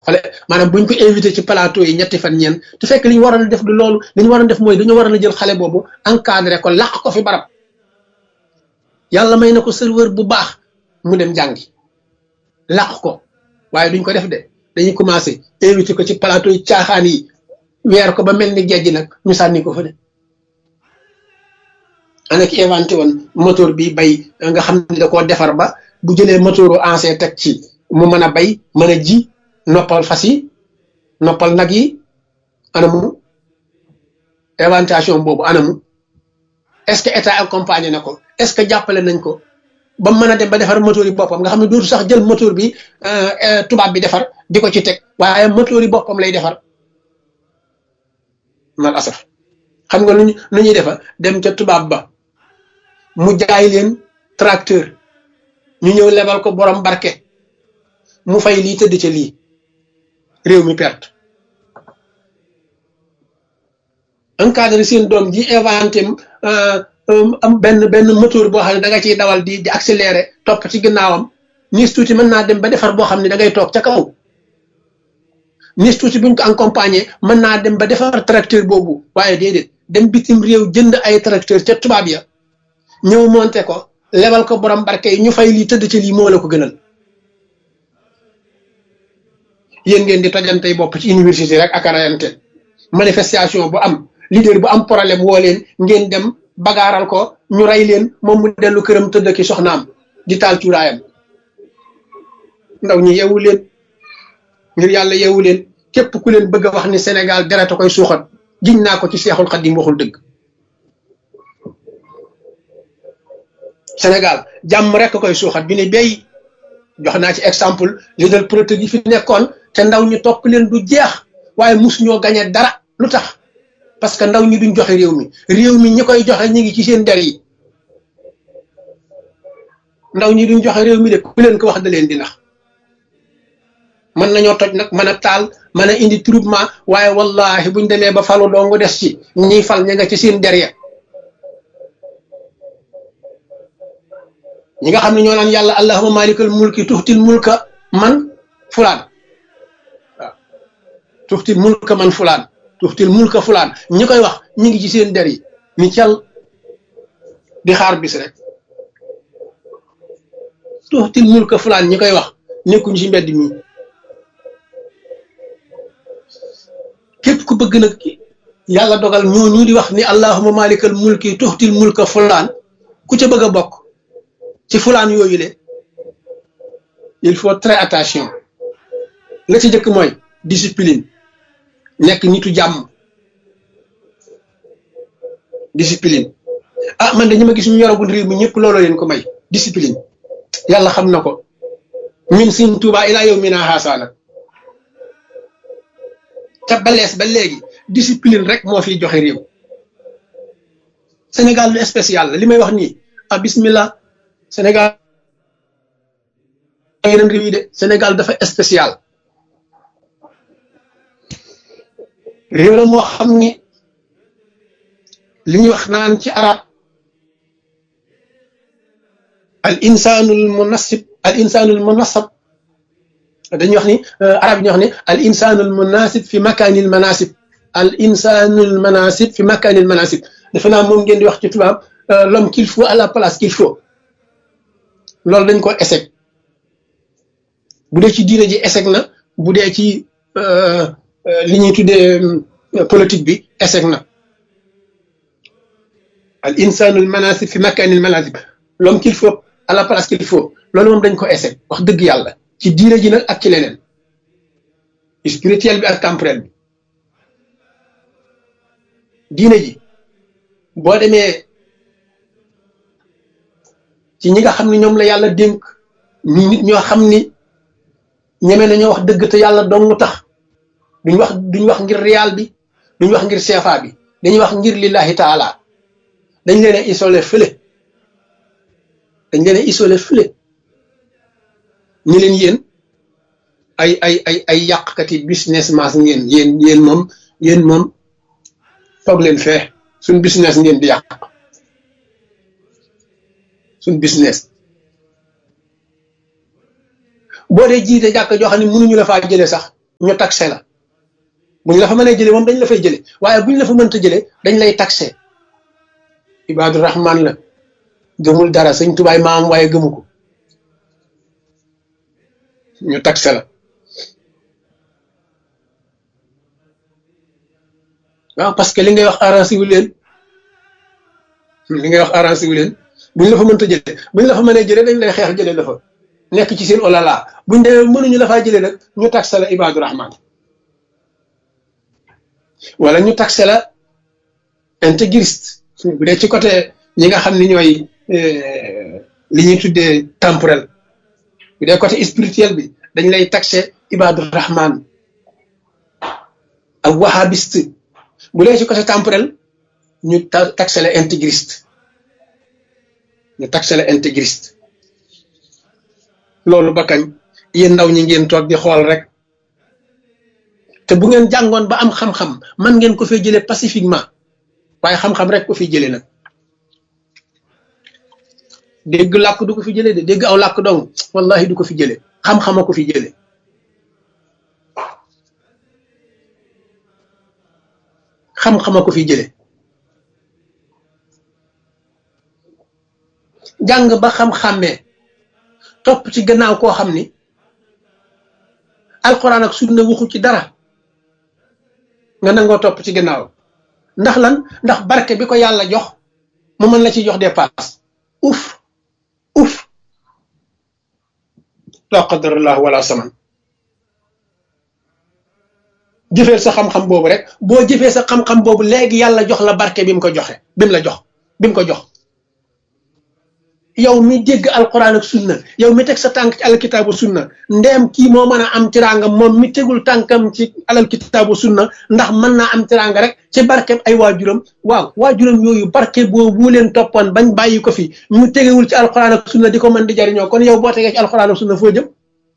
wala maanaam buñ ko invité ci plateau yi ñetti fan ñeen te fekk li ñu waroon a def du loolu li ñu waroon def mooy dañoo waroon a jël xale boobu encadré ko làq ko fi barab yàlla may na ko serveur bu baax mu dem jàngi làq ko waaye duñ ko def de dañuy commencé invité ko ci plateau yi caaxaan yi weer ko ba mel ni gejj nag ñu sànni ko fa de ana ki inventé woon moteur bi bay nga xam ne da koo defar ba bu jëlee moteuru ancien teg ci mu mën a bay mën a ji noppal fas yi noppal nag yi anamu inventation boobu anamu est-ce que état accompagné na ko est-ce que jàppale nañ ko ba mën a dem ba defar moteur yi boppam nga xam ne dootu sax jël moteur bi tubaab bi defar di ko ci teg waaye moteur yi boppam lay defar mal asaf xam nga luñu lu ñuy defa dem ca tubaab ba mu jaay leen tracteur ñu ñëw lebal ko borom barke mu fay lii tëdd ca lii réew mi perte encadré seen doom ji inventé am benn benn moteur boo xam ne da nga ciy dawal di di accéléré topp ci ginnaawam nis tuuti mën naa dem ba defar boo xam ne da ngay toog ca kaw nis tuuti buñ ko accompagné mën naa dem ba defar tracteur boobu waaye déedéet dem bitim réew jënd ay tracteur ca tubaab ya ñëw monté ko lebal ko borom barke yi ñu fay lii tëdd ci lii moo la ko gënal yéen ngeen di tojantey bopp ci université rek ak arayante manifestation bu am leader bu am problème woo leen ngeen dem bagaaral ko ñu rey leen moom mu dellu këram tëdd ki soxnaam di taal cuuraayam ndaw ñi yeewu leen ngir yàlla yeewu leen képp ku leen bëgg a wax ni Sénégal dereta koy suuxat giñ naa ko ci seexul xaddim waxul dëgg Sénégal jàmm rek koy suuxat bi ne béy jox naa ci exemple leader politique yi fi nekkoon te ndaw ñi topp leen du jeex waaye mus ñoo gañe dara lu tax parce que ndaw ñi duñ joxe réew mi réew mi ñi koy joxe ñi ngi ci seen der yi ndaw ñi duñ joxe réew mi de ku leen ko wax da leen di nax mën nañoo toj nag mën a taal mën a indi troublement waaye wallahi buñ demee ba falu dong des ci ñiy fal ña nga ci seen der ya ñi nga xam ne ñoo naan yàlla allahuma malikal mulki tuxtil mulka man fulaan waaw tuxtil mulka man fulaan tuxtil mulka fulaan ñi koy wax ñi ngi ci seen der yi ni cal di xaar bis rek tuxtil mulka fulaan ñi koy wax nekkuñ ci mbedd mi képp ku bëgg nag yàlla dogal ñooñu di wax ni allahuma malikal mulki tuxtil mulka fulaan ku ca bëgg a bokk ci fulaan yooyu le il faut très attention la ci jëkk mooy discipline nekk nitu jàmm discipline ah man de ñi ma gis ñu yoragul réew mi ñëpp looloo leen ko may discipline yàlla xam na ko min sin tuuba ilaa yow mi naa xaasaa nag ca balees ba léegi discipline rek moo fiy joxe réew Sénégal lu spécial la li may wax nii ah bismillah Sénégal yeneen réew yi de Sénégal dafa spécial réew la moo xam ni li ñuy wax naan ci arab al insanul munasib al insanul munasab dañuy wax ni arab yi ñuy wax ni al insanul munasib fi makanil manasib al insanul manasib fi makanil manasib defe naa moom ngeen di wax ci tubaab l'homme qu'il faut à la place qu'il faut loolu dañ ko échec bu dee ci diine ji échec na bu dee ci li ñuy tuddee politique bi échec na al insanul manasib fi makanil manasib l'homme qu'il faut à la place qu'il faut loolu moom dañ ko échec wax dëgg yàlla ci diine ji nag ak ci leneen spirituel bi ak temporel bi diine ji boo demee ci ñi nga xam ne ñoom la yàlla dénk ñu nit ñoo xam ni ñeme nañoo wax dëgg te yàlla dong tax duñ wax duñ wax ngir riyaal bi duñ wax ngir seefa bi dañuy wax ngir lillahi taala dañ leen a isolé fële dañ leen a isolé fële ñi leen yéen ay ay ay ay yàqkati business mas ngeen yéen yéen moom yéen moom toog leen fee suñ business ngeen di yàq suñ business boo dee jiite jàkk joo xam ne mënuñu la faa jële sax ñu taxé la buñ la fa mënee jëlee moom dañ la fay jëlee waaye buñ la fa mënta jëlee dañ lay taxé ibaadu rahman la gëmul dara sëñ tubaay maam waaye gëmu ko ñu taxé la waaw parce que li ngay wax arrangé wu leen li ngay wax arrangé wu leen buñ la fa mënta jëlee buñ la fa mënee jëlee dañ lay xeex jëlee la fa nekk ci seen olala buñ demee mënuñu la faa jëlee nag ñu taxé la ibaadu rahman wala ñu taxé la intégriste bu dee ci côté ñi nga xam ni ñooy li ñuy tuddee temporel bu dee côté spirituel bi dañ lay taxé ibaadu rahman ak wahabiste bu dee ci côté temporel ñu taxé la intégriste ñu taxé la intégriste loolu ba kañ yéen ndaw ñi ngeen toog di xool rek te bu ngeen jàngoon ba am xam-xam man ngeen ko fee jëlee pacifiquement waaye xam-xam rek ko fi jëlee nag dégg làkk du ko fi jëlee de dégg aw làkk dong wallahi du ko fi jëlee xam-xama ko fi jëlee xam-xama ko fi jëlee jàng ba xam-xàmmee topp ci gannaaw koo xam ni alxuraan ak sunna waxu ci dara nga nangoo topp ci gannaaw ndax lan ndax barke bi ko yàlla jox mu mën la ci jox dépasse uf uf la qadarallah wala saman jëfee sa xam-xam boobu rek boo jëfee sa xam-xam boobu léegi yàlla jox la barke bi mu ko joxe bi mu la jox bi mu ko jox yow mi dégg alquran ak sunna yow mi teg sa tànk ci alkitaabu sunna ndeem kii moo mën a am tiraanga moom mi tegul tànkam ci alal kitaabu sunna ndax mën naa am tiraanga rek ci barke ay waajuram waaw waajuram yooyu barke boobu leen toppoon bañ bàyyi ko fi ñu tegewul ci alquran ak sunna di ko mën di jariñoo kon yow boo tegee ci alquran ak sunna foo jëm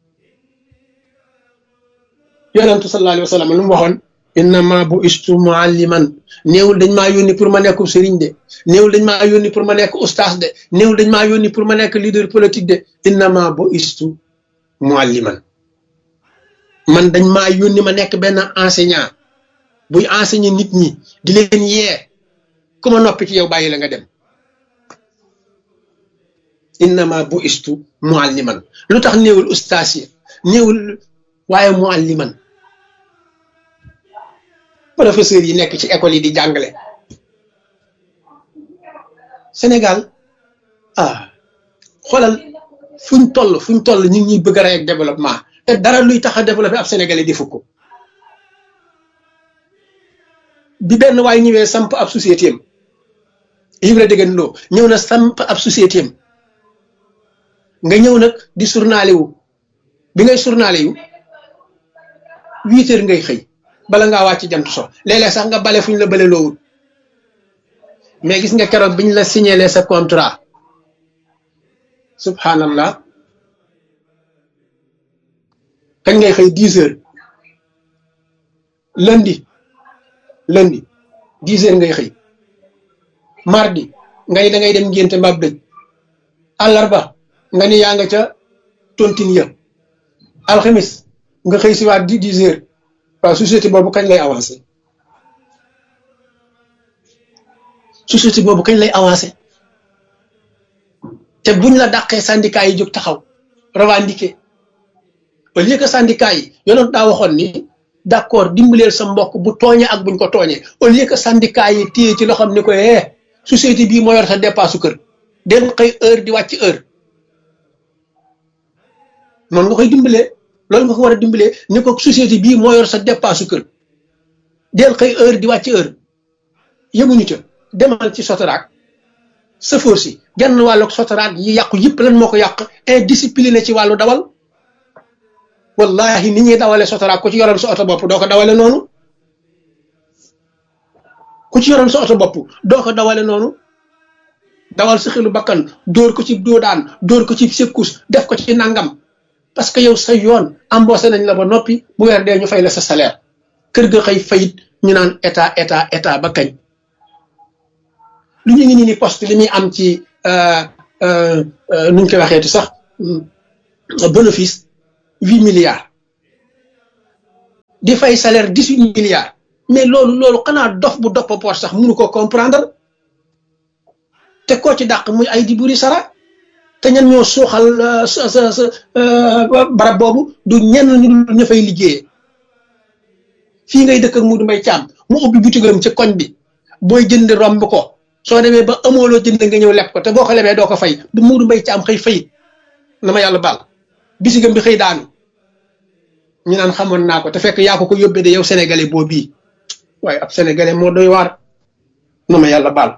yonentu sallallahu alayhi wa sallam lu mu waxoon innama bu istu mualliman néewul dañ maa yónni pour ma nekk sëriñ de néewul dañ maa yónni pour ma nekk ustaas de néewul dañ maa yónni pour ma nekk leader politique de innama bu istu mualliman man dañ maa yónni ma nekk benn enseignant buy enseigner nit ñi di leen yee ku ma noppi ci yow bàyyi la nga dem innama bu istu mualliman lu tax néewul ustaas yi néewul waaye mualliman professeurs yi nekk ci école yi di jàngale Sénégal ah xoolal fuñ toll fuñ toll ñu ngi ñuy bëgg a rey ak développement te dara luy tax a développé ab sénégalais di fukk bi benn waay ñëwee samp ab société am Ibra Degen Lo ñëw na samp ab société am nga ñëw nag di journalé wu bi ngay journalé wu huit heures ngay xëy bala ngaa wàcc jant so léeg-léeg sax nga bale fu ñu la bale loowul mais gis nga keroog biñ la signalé sa contrat subhanallah kañ ngay xëy dix heures lundi lundi dix heures ngay xëy mardi ngay da ngay dem ngénte mbaab dëj àllarba nga ni yaa nga ca tontine ya alxamis nga xëy si waat di dix heures waaw société boobu kañ lay avancé société boobu kañ lay avancé te buñ la dàqee syndicat yi jóg taxaw revendiquer au lieu que syndicat yi yonoon daa waxoon ni d'accord dimbaleel sa mbokk bu tooñee ak buñ ko tooñee au lieu que syndicat yi téye ci loxoom ni ko eh société bii moo yor sa dépasse kër den xëy heure di wàcc heure noonu nga koy dimbalee loolu nga ko war a dimbalee ni ko société bii moo yor sa dépasse kër del xëy heure di wàcc heure yemuñu ca demal ci sotoraak sëfoor si genn wàllu sotoraak yi yàqu yëpp lan moo ko yàq indiscipliné ci wàllu dawal wallahi ni ñuy dawale sotoraak ku ci yoroon sa oto bopp doo ko dawale noonu ku ci yoroon sa oto bopp doo ko dawale noonu dawal sa xelu bakkan dóor ko ci doodaan dóor ko ci sekkus def ko ci nangam parce que yow sa yoon embauché nañ la ba noppi bu weer dee ñu fay la sa salaire kër ga xëy fayit ñu naan état état état ba kañ lu ñu ngi nii ni poste li muy am ci nuñ koy waxeeti sax bénéfice huit milliards di fay salaire dix huit milliards mais loolu loolu xanaa dof bu dopp poos sax mënu ko comprendre te koo ci dàq muy ay di buri sara te ñan ñoo suuxal sa sa sa barab boobu du ñenn ñu dul ña fay liggéeyee fii ngay dëkk ak Muudu Mbay Caam mu ubbi butigam ci koñ bi booy jënd romb ko soo demee ba amooloo jënd nga ñëw leb ko te boo ko lebee doo ko fay bu Muudu Mbay Caam xëy fayit na ma yàlla baal bisigam bi xëy daanu ñu naan xamoon naa ko te fekk yaa ko ko yóbbee de yow sénégalais boo bii waaye ab sénégalais moo doy waar na ma yàlla baal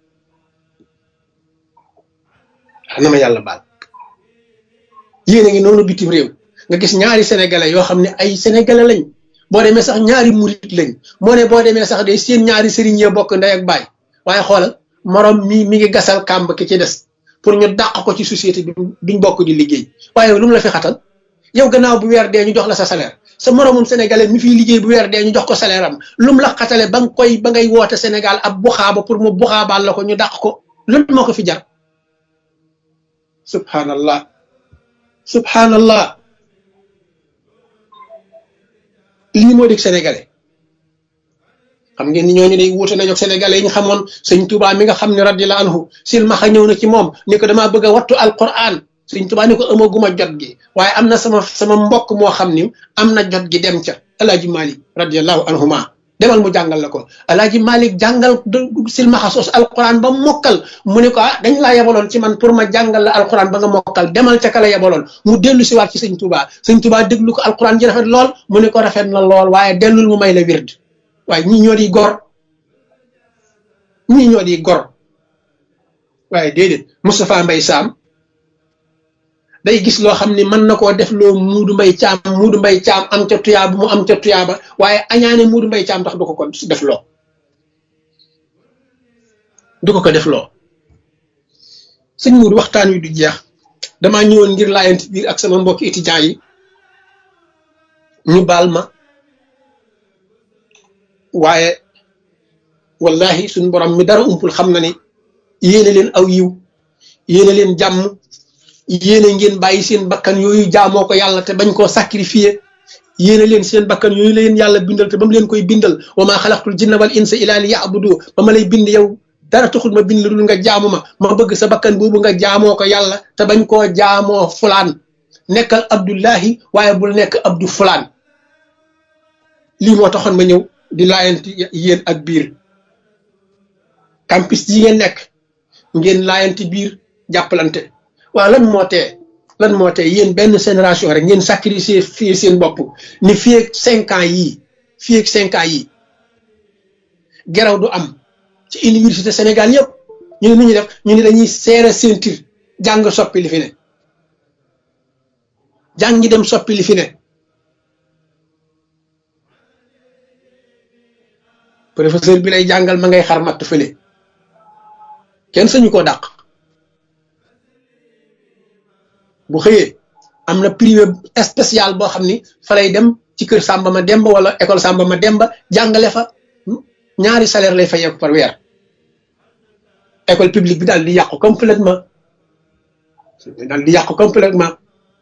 na ma yàlla baal yéen a ngi noonu bitim réew nga gis ñaari sénégalais yoo xam ne ay sénégalais lañ boo demee sax ñaari murit lañ moo ne boo demee sax de seen ñaari sëriñ yee bokk ndey ak baay waaye xoolal morom mi mi ngi gasal kàmb ki ci des pour ñu dàq ko ci société bi duñ bokk di liggéey waaye lu mu la fi xatal yow gannaaw bu weer dee ñu jox la sa salaire sa moromum sénégalais mi fiy liggéey bu weer dee ñu jox ko salaire am lu mu la xatale ba nga koy ba ngay woote Sénégal ab buxaaba pour mu buxaabaal la ko ñu dàq ko loolu moo ko fi jar subhanallah subhanallah lii moo di sénégalais xam ngeen ni ñooñu day wuute nañu ak sénégalais yi ñu xamoon sëñ Touba mi nga xam ne radiyallahu anhu silmaxa ñëw na ci moom ni ko damaa bëgg a wattu alquran sëñ Touba ni ko amaguma jot gi waaye am na sama sama mbokk moo xam ni am na jot gi dem ca alaaji malik radiyallahu anhuma demal mu jàngal la ko alaaji malik jàngal silmaxa soos alquran ba mokkal mu ne ko ah dañ laa yebaloon ci man pour ma jàngal la alquran ba nga mokkal demal ca kala yebaloon mu dellu si waat ci sëñ Touba sëñ Touba déglu ko alquran ji rafet lool mu ne ko rafet na lool waaye dellul mu may la wird waaye ñii ñoo di gor ñii ñoo di gor waaye déedéet Moustapha Mbay Saam day gis loo xam ni mën na koo def loo muudu mbay caam muudu mbay caam am ca tuyaaba mu am ca tuyaaba waaye añaane muudu mbay caam tax du ko ko def loo du ko ko def loo sëñ muudu waxtaan wi du jeex damaa ñëwoon ngir laayanti biir ak sama mbokki étudiants yi ñu baal ma waaye wallahi suñ borom mi dara umpul xam na ni yéene leen aw yiw yéene leen jàmm yéene ngeen bàyyi seen bakkan yooyu jaamoo ko yàlla te bañ koo sacrifier yéene leen seen bakkan yooyu leen yàlla bindal te ba mu leen koy bindal wa maa xalaqtul jinna wal insa illa li ya'budu ba ma lay bind yow dara taxul ma bind la dul nga jaamu ma ma bëgg sa bakkan boobu nga jaamoo ko yàlla te bañ koo jaamoo fulaan nekkal abdullahi waaye bul nekk abdu fulaan lii moo taxoon ma ñëw di laayanti yéen ak biir campus yi ngeen nekk ngeen laayanti biir jàppalante waaw lan moo tee lan moo tee yéen benn génération rek ngeen sacrifier fii seen bopp ni fii ak cinq ans yii fii ak cinq ans yii geraw du am ci université Sénégal yëpp ñu ne nu ñuy def ñu ne dañuy seere ceinture jàng soppi li fi ne jàngi dem soppi li fi ne professeur bi lay jàngal ma ngay xar matt fële kenn sañu koo dàq bu xëyee am na privé spécial boo xam ni fa lay dem ci kër Samba ma Demba wala école Samba ma Demba jàngale fa ñaari salaire lay fayeeku par weer école publique bi daal di yàqu complètement daal di yàqu complètement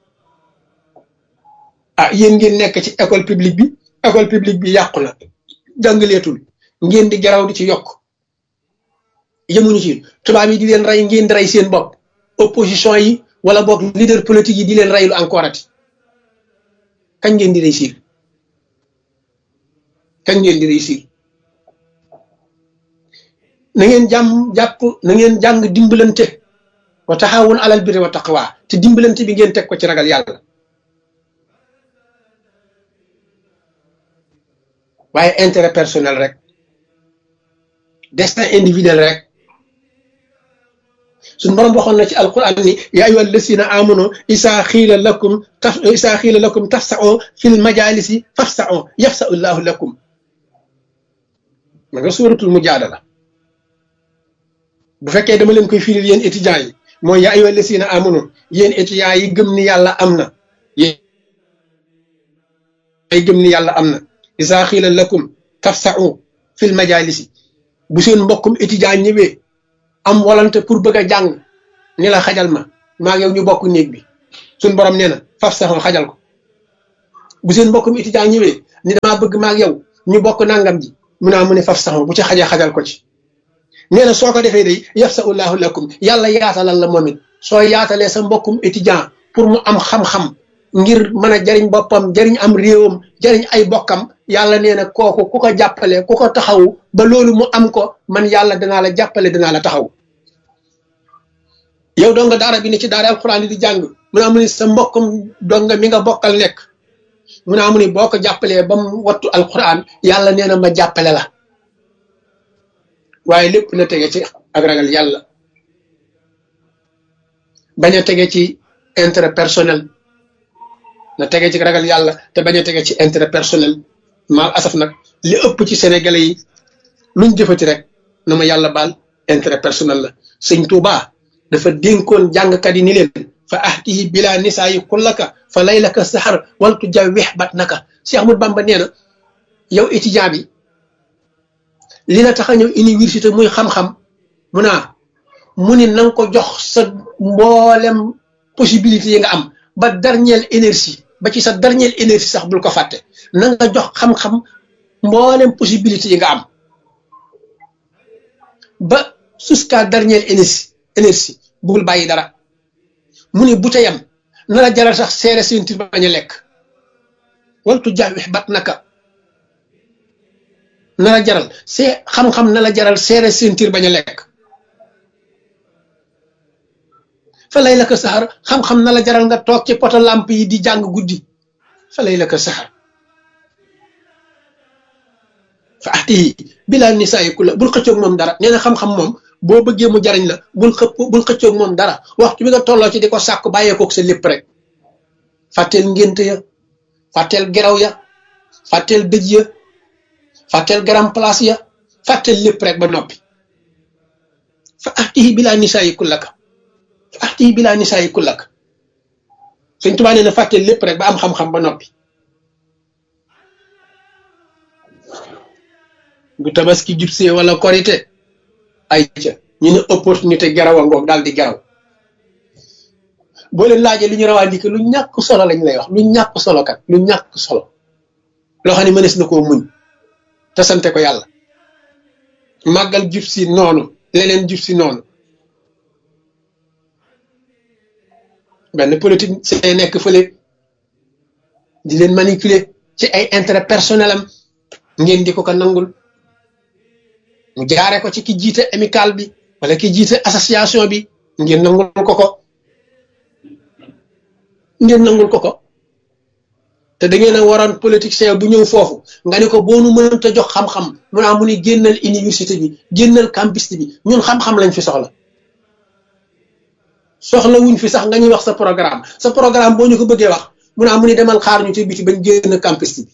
ah yéen ngeen nekk ci école publique bi école publique bi yàqu na jàngaleetul ngeen di garaw di ci yokk yemuñu ci tubaab yi di leen rey ngeen di rey seen bopp opposition yi wala boog leader politique yi di leen reylu encore ati kañ ngeen di réussir kañ ngeen di réussir na ngeen jàmm jàpp na ngeen jàng dimbalante wa taxawun alal birri wa taqwa te dimbalante bi ngeen teg ko ci ragal yàlla waaye intérêt personnel rek destin individuel rek suñ borom waxoon na ci alquran ni yaa ayyuha allasina amanu isaa xiila lakum taf isaa xiila lakum tafsao fil majalisi fafsao yafsau llahu lakum ma nga suuratul mujaadala bu fekkee dama leen koy firil yéen étudiants yi mooy yaa ayyuha allasina amanu yéen étudiants yi gëm ni yàlla am na yéen ay gëm ni yàlla am na isaa xiila lakum tafsao fil majalisi bu seen mbokkum étudiant ñëwee am volonté pour bëgg a jàng ni la xajal ma maa ngi yow ñu bokk néeg bi suñ borom nee na faf saxoon xajal ko bu seen mbokkum étudiant ñëwee ni damaa bëgg maag yow ñu bokk nangam ji mu naa mu ne faf sax bu ci xajee xajal ko ci nee na soo ko defee day yafsahullahu lakum yàlla yaatalal la moom it soo yaatalee sa mbokkum étudiant pour mu am xam-xam ngir mën a jariñ boppam jariñ am réewam jariñ ay bokkam yàlla nee na kooku ku ko jàppale ku ko taxawu ba loolu mu am ko man yàlla danaa la jàppale danaa la taxaw yow donga daara bi ne ci daara alxuraan di jàng mu naa mu ni sa mbokkum donga mi nga bokkal nekk mu naa mu ni boo ko jàppalee ba mu wattu alxuraan yàlla nee na ma jàppale la waaye lépp na tege ci ak ragal yàlla bañ a tege ci intérêt personnel na tege ci ragal yàlla te bañ a tege ci intérêt personnel mal asaf nag li ëpp ci sénégalais yi luñ jëfati rek na ma yàlla baal intérêt personnel la sëñ Touba dafa dénkoon jàngkat yi ni leen fa ahtihi bila nisaa yi kullaka fa laylaka saxar waltu jawwex bat naka Cheikh Ahmadou Bamba nee na yow étudiant bi li la tax a ñëw université muy xam-xam mu naa mu ni na nga ko jox sa mboolem possibilité yi nga am ba dernière énergie ba ci sa dernière énergie sax bul ko fàtte na nga jox xam-xam mboolem possibilité yi nga am ba jusqu'à dernière énergie énergie bul bàyyi dara mu ni bu ca yam na la jaral sax seere seentir bañ a lekk waltu jawwex bat naka na la jaral see xam-xam na la jaral seere sentir bañ a lekk fa lay la ko saxar xam-xam na la jaral nga toog ci poto lamp yi di jàng guddi fa lay la ko saxar fa ati bilaa nisaayi ku la bul xëccoog moom dara nee na xam-xam moom boo bëggee mu jariñ la bul xëpp bul xëccoog moom dara waxtu bi nga tolloo ci di ko sàkk bàyyeekoog sa lépp rek fàtteel ngénte ya fàtteel geraw ya fàtteel dëj ya fàtteel grand place ya fàtteel lépp rek ba noppi fa ahtihi bilaa nisaayi kullaka fa ahtihi bilaa nisaayi kullaka Sëñ Tuubaa nee na fàtteel lépp rek ba am xam-xam ba noppi bu tabaski jubsee wala korite ay ca ñu ne opportunité geraw a ngoog daal di geraw boo leen laajee li ñu rawaa ndike lu ñàkk solo lañ lay wax lu ñàkk solo kat lu ñàkk solo loo xam ne mënees na koo muñ te sante ko yàlla màggal jub si noonu leneen jub si noonu benn politique see nekk fële di leen manipuler ci ay intérêt personnel am ngeen di ko ko nangul mu jaare ko ci ki jiite amical bi wala ki jiite association bi ngeen nangul ko ko ngeen nangul ko ko te da ngeen a waroon politicien bu ñëw foofu nga ne ko boo nu mënta jox xam-xam mu naa mu ni génnal université bi génnal campus bi ñun xam-xam lañ fi soxla soxla wuñ fi sax nga ñuy wax sa programme sa programme boo ñu ko bëggee wax mu naa mu ni demal xaar ñu ci biti bañ génn campus bi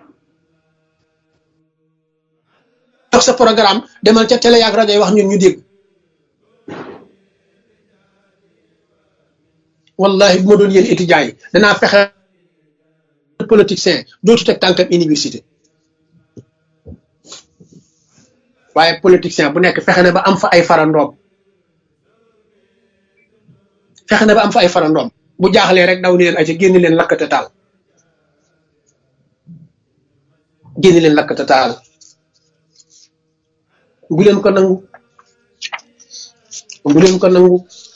wax sa programme demal ca télé yaak rajo yi wax ñun ñu dégg wallahi bu ma doon yéen étudiants yi danaa fexe politicien dootu teg tànkam université waaye politicien bu nekk fexe na ba am fa ay farandoom fexe na ba am fa ay farandoom bu jaaxlee rek daw ni leen ay ca génn leen lakkate taal génn leen lakkate taal bu leen ko nangu bu leen ko nangu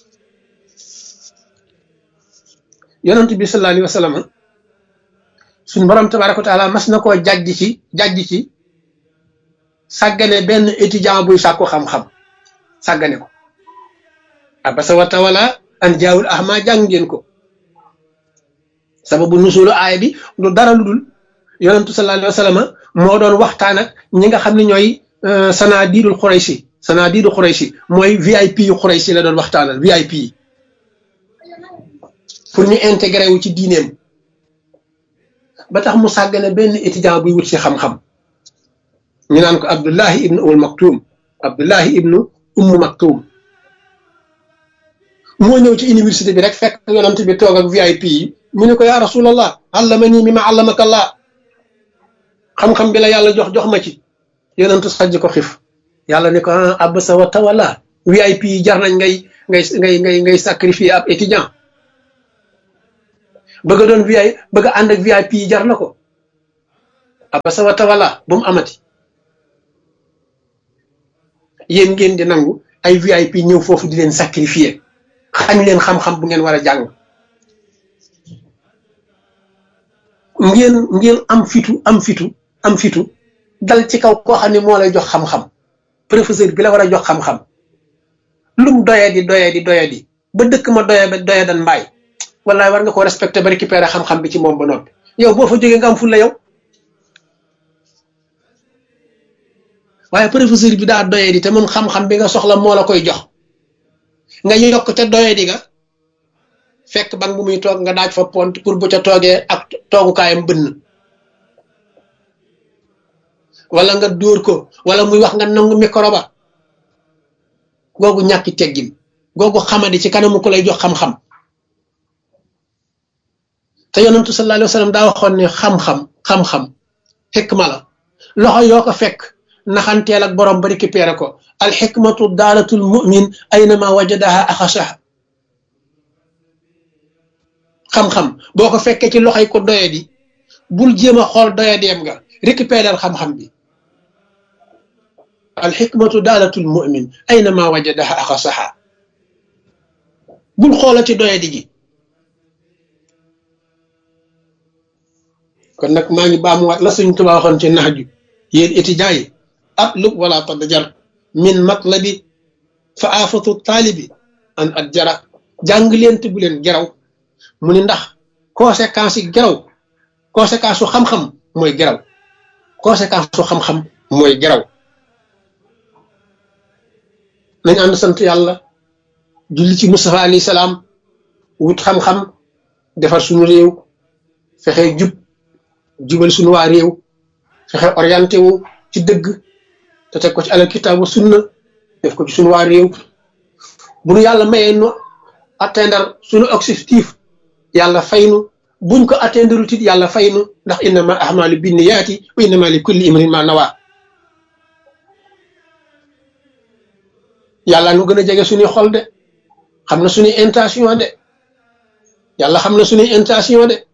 yonent bi sallallahu alayhi wa sallam suñ borom tabaraka wa taala mas na koo jàjj ci jàjj ci sàggane benn étudiant buy sàkku xam-xam sàggane ko abasa wa tawala an jaawul ahma jàng ngeen ko sababu nusulu aaya bi lu dara lu dul yonentu sallallahu alayhi wa sallam moo doon waxtaan ak ñi nga xam ne ñooy sanadiidul xuraysi sanadiidu xuraysi mooy VIP yu xuraysi la doon waxtaanal VIP yi pour ñu intégré wu ci diineem ba tax mu sàggane benn étudiant buy wut si xam-xam ñu naan ko Abdullahi ibnu Umm Maktum Abdullahi ibnu Umm Maktum moo ñëw ci université bi rek fekk yonent bi toog ak VIP yi mu ne ko yaa rasulallah allamani mi ma allamaka Allah xam-xam bi la yàlla jox jox ma ci yonentu sajj ko xif yàlla ne ko ah abasa wa tawalla VIP yi jar nañ ngay ngay ngay ngay ngay sacrifier ab étudiant bëgg a doon VIP bëgg a ànd ak VIP yi jar na ko abasa wa tawala bu mu amati yéen ngeen di nangu ay VIP ñëw foofu di leen sacrifier xañ leen xam-xam bu ngeen war a jàng ngeen ngeen am fitu am fitu am fitu dal ci kaw koo xam ne moo lay jox xam-xam professeur bi la war a jox xam-xam lum doye di doye di doye di ba dëkk ma doye ba doye dan mbaay wallaay war nga ko respecté ba récupérer xam-xam bi ci moom ba noppi yow boo fa jógee nga am fulla yow waaye professeur bi daa doye di te moom xam-xam bi nga soxla moo la koy jox nga yokk te doye di nga fekk bang bu muy toog nga daaj fa pont pour bu ca toogee ak toogukaayam bënn wala nga dóor ko wala muy wax nga nangu micro ba googu ñàkki teggin googu xamadi ci kanamu ko lay jox xam-xam te yonentu sallallahu alayhi wa sallam daa waxoon ne xam-xam xam-xam xikma la loxo yoo ko fekk naxanteel ak borom ba récupéré ko alxikmatu daalatul mumin aynama wajadaha axasaha xam-xam boo ko fekkee ci loxoy ko doyadi bul jéem a xool doyadeem nga récupérer xam-xam bi alxikmatu daalatul mumin aynama wajadaha axasaha bul xoolati doyadi gi kon nag maa ngi baamuwaat la suñ tuba waxoon ci nax ju yéen étudiants yi atlub wala tadjar min matlabi fa aafatu taalibi an at jara jàng leen te bu leen geraw mu ni ndax conséquence yi geraw conséquence su xam-xam mooy geraw conséquence su xam-xam mooy geraw nañ ànd sant yàlla julli ci Mustafa alayhi salaam wut xam-xam defar suñu réew fexe jub jubal suñu waa réew fexe orienté wu ci dëgg te teg ko ci alal kitaabu sunna def ko ci suñu waa réew bu nu yàlla mayee nu atteindre suñu objectif yàlla faynu buñ ko atteindre tit yàlla faynu ndax innama ahmalu binniyaati wa innama li kulli imrin ma nawa yàlla nu gën a jege suñuy xol de xam na suñuy intention de yàlla xam na suñuy intention de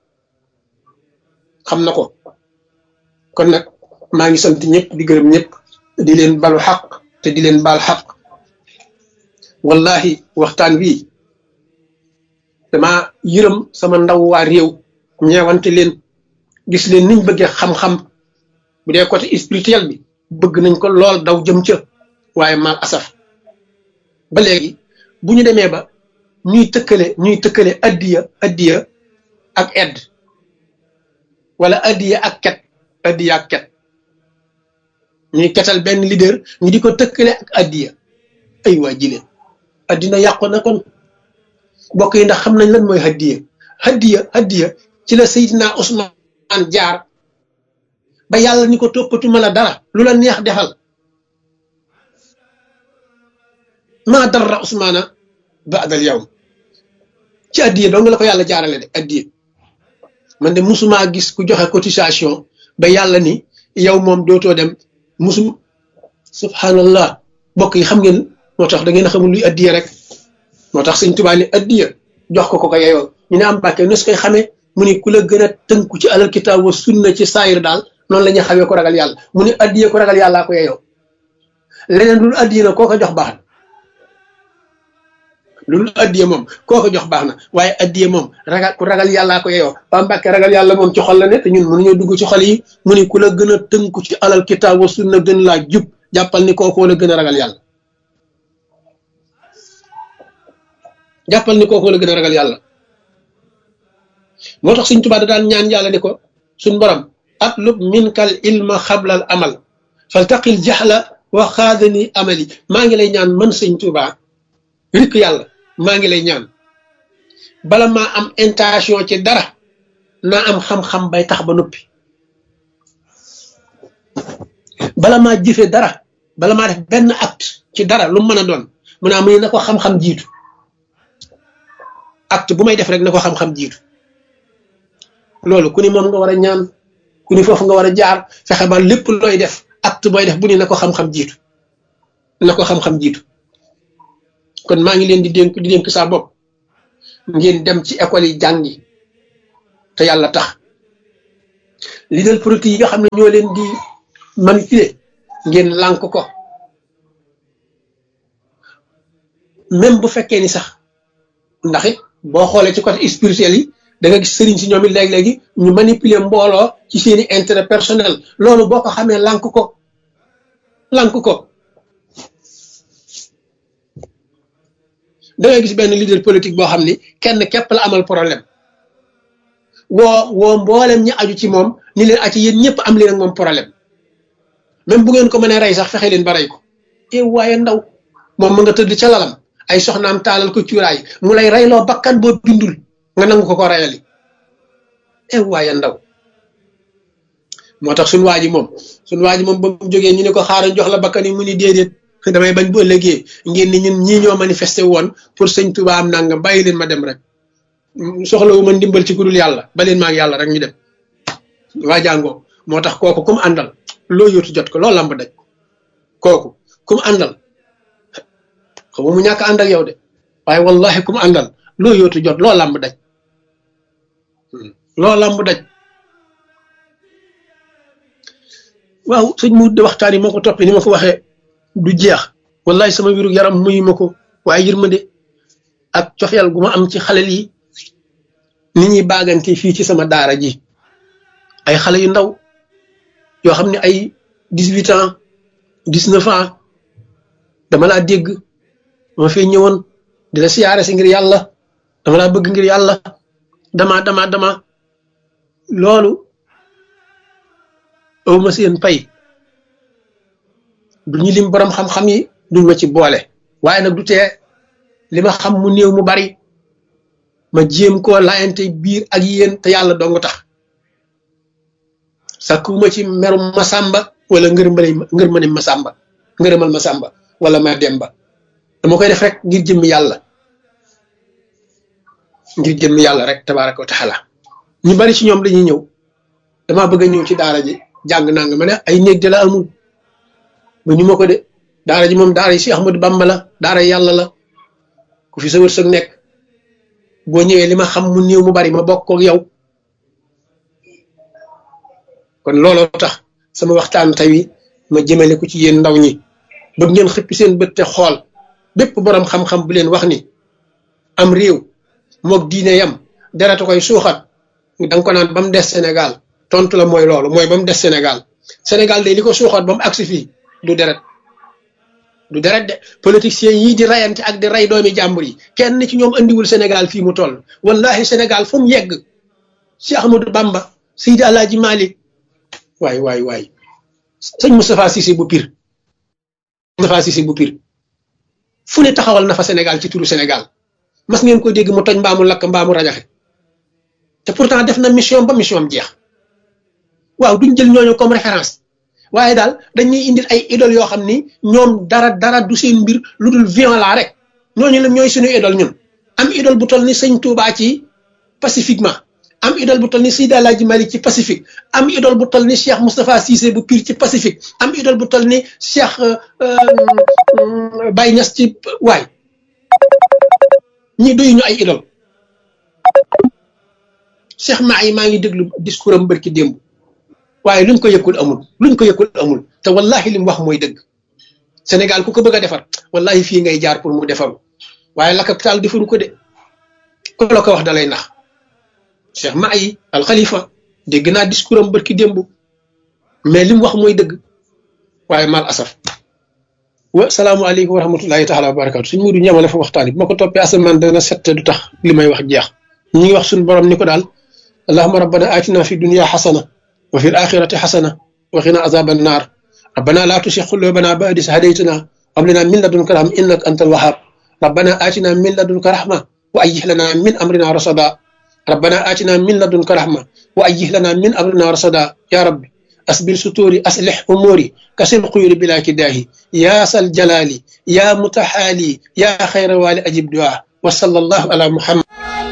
xam na ko kon nag maa ngi sant ñëpp di gërëm ñëpp di leen balu xaq te di leen baal xaq wallahi waxtaan wi dama yërëm sama ndaw waa réew ñeewante leen gis leen niñ bëggee xam-xam bu dee côté spirituel bi bëgg nañ ko lool daw jëm ca waaye mal asaf ba léegi bu ñu demee ba ñuy tëkkale ñuy tëkkale addiya addiya ak edd wala addiya ak ket addiya ak ket ñuy ketal benn leader ñu di ko tëkkale ak addiya ay waa jile addina yàqu na kon bokk yi ndax xam nañ lan mooy haddiya haddiya haddiya ci la Seydina Ousmane jaar ba yàlla ni ko toppatuma la dara lu la neex defal maa darra Ousmana baadal yow ci addiya dong la ko yàlla jaarale de addiya man de musumaa gis ku joxe cotisation ba yàlla ni yow moom dootoo dem musum subhanallah bokk yi xam ngeen moo tax da ngeen a xamul luy addiya rek moo tax sëñ Tuubaa ni addiya jox ko ko ko yeyoo ñu ne am bàkkee nos koy xamee mu ni ku la gën a tënku ci alal kitaab wa sunna ci saayir daal noonu la ñuy xamee ko ragal yàlla mu ni addiya ko ragal yàllaa ko yeyoo leneen lu addiya na koo ko jox baax na loolu addiya moom koo ko jox baax na waaye addiya moom ragal ku ragal yàllaa ko yeyoo ba mbàkke ragal yàlla moom ci xol la ne te ñun mënuñoo dugg ci xol yi mu ni ku la gën a tënku ci alal kitaab wa sunna gën laa jub jàppal ni kookoo la gën a ragal yàlla jàppal ni kookoo la gën a ragal yàlla moo tax suñ tubaab da daan ñaan yàlla ni ko suñ borom atlub minkal ilma xablal amal faltaqil jaxla wa xaadani amali maa ngi lay ñaan man sëñ Tuubaa rikk yàlla maa ngi lay ñaan bala maa am intention ci dara naa am xam-xam bay tax ba noppi bala maa jëfe dara bala maa def benn acte ci dara lu mën a doon mu naa mu ne na ko xam-xam jiitu acte bu may def rek na ko xam-xam jiitu loolu ku ni moom nga war a ñaan ku ni foofu nga war a jaar fexe ba lépp looy def acte booy def bu ni na ko xam-xam jiitu na ko xam-xam jiitu kon maa ngi leen di dénk di dénk saa bopp ngeen dem ci école yi jàngi te yàlla tax leader politique yi nga xam ne ñoo leen di manipuler ngeen lànk ko même bu fekkee ni sax ndax it boo xoolee ci côté spirituel yi da nga gis sëriñ si ñoom it léeg-léegi ñu manipuler mbooloo ci seeni intérêt personnel loolu boo ko xamee lànk ko lànk ko da ngay gis benn leader politique boo xam ni kenn képp la amal problème woo woo mboolem ñi aju ci moom ni leen aci yéen ñëpp am leen ak moom problème même bu ngeen ko mënee rey sax fexe leen ba rey ko e waaye ndaw moom mu nga tëdd ca lalam ay soxnaam taalal ko cuuraay mu lay reyloo bakkan boo bindul nga nangu ko ko reyali e waaye ndaw moo tax suñu waa ji moom suñu waa ji moom ba mu jógee ñu ne ko xaaral jox la bakkan yi mu ni déedéet damay bañ bu ëllëgee ngeen ni ñun ñii ñoo manifesté woon pour sëñ Tuba am nangam bàyyi leen ma dem rek soxlawu ma ndimbal ci ku dul yàlla ba leen ma ak yàlla rek ñu dem waa jàngoo moo tax kooku kum àndal loo yóotu jot ko loo lamb daj kooku kum àndal xam mu ñàkk ànd ak yow de waaye wallahi kum àndal loo yóotu jot loo lamb daj loo lamb daj waaw sëñ mu de waxtaan yi moo ko toppee ni ma ko waxee du jeex wallahi sama wiru yaram muyu ma ko waaye yërmande ak cofeel gu ma am ci xale yi ni ñuy baagante fii ci sama daara ji ay xale yu ndaw yoo xam ne ay dix-huit ans dix-neuf ans dama laa dégg dama fee ñëwoon di la siyaare si ngir yàlla dama laa bëgg ngir yàlla dama dama dama loolu awma seen pay duñu lim borom xam-xam yi duñ ma ci boole waaye nag du tee li ma xam mu néew mu bari ma jéem koo laayante biir ak yéen te yàlla dong tax sakkuwuma ci merum masamba wala ngërmale ngërmane masamba ngërëmal masamba wala ma demba dama koy def rek ngir jëmmi yàlla ngir jëmmi yàlla rek tabaraka wa taala ñu bari ci ñoom dañuy ñëw dama bëgg a ñëw ci daara ji jàng nanga ma ne ay néeg de la amul ba ñu ma ko de daara ji moom daara yi si Ahmadu Bamba la daara yàlla la ku fi sa wërsëg nekk boo ñëwee li ma xam mu néew mu bari ma bokk ak yow kon looloo tax sama waxtaan tey ma jëmale ko ci yéen ndaw ñi bëgg ngeen xëppi seen bët te xool bépp borom xam-xam bu leen wax ni am réew moog diine yam deratu koy suuxat da nga ko naan ba mu des Sénégal tontu la mooy loolu mooy ba mu des Sénégal Sénégal de li ko suuxat ba mu agsi fii du deret du deret de politiciens yii di rayante ak di ray doomi jàmbur yi kenn ci ñoom andiwul Sénégal fii mu toll wallahi Sénégal fu mu yegg si Ahmadou Bamba Seydi Alaaji Malik waay waay waay sëñ Moustapha Cissé bu pir Moustapha Cissé bu pir fu ne taxawal na fa Sénégal ci turu Sénégal mas ngeen ko dégg mu toj mbaamu lakk mbaamu rajaxe te pourtant def na mission ba mission am jeex waaw duñ jël ñooñu comme référence waaye daal dañuy indil ay idole yoo xam ni ñoom dara dara du seen mbir lu dul violent rek ñooñu la ñooy suñu idole ñun am idole bu toll ni sëñ Touba ci pacifiquement am idole bu toll ni Seydi Alaaji Malik ci pacifique am idole bu toll ni Cheikh Moustapha Cissé bu Pire ci pacifique am idole bu toll ni Cheikh Baye Niass ci waay ñi doyu ñu ay idole Cheikh maa yi maa ngi déglu discours am bërki démb waaye luñ ko yëkkul amul luñ ko yëkkul amul te wallahi li mu wax mooy dëgg Sénégal ku ko bëgg a defar wallahi fii ngay jaar pour mu defaru waaye la capital defaru ko de ku la ko wax dalay nax Cheikh Mahi al Khalifa dégg naa discours am bërki démb mais li mu wax mooy dëgg waaye mal asaf wa salaamualeykum wa rahmatullahi taala wa barakatu suñ mudu ñamale fa waxtaan yi bu ma ko toppee asamaan dana sette du tax li may wax jeex ñi ngi wax suñ borom ni ko daal allahuma rabbana atina fi dunia xasana wa fi l axirati xasana wa qina azaba annar rabbana la tusi qulubana ba'da is hadaytana wa hab lana min ladunka rahma innaka antal wahhab rabbana atina min ladunka rahma wa ayyih lana min amrina rasada ربنا آتنا من لدنك رحمة وأيه لنا من أمرنا رشدا يا ربي أسبل ستوري أصلح أموري كسر قيوري بلا كداه يا ذا الجلال يا متحالي يا خير والي أجب دعاء وصلى الله على محمد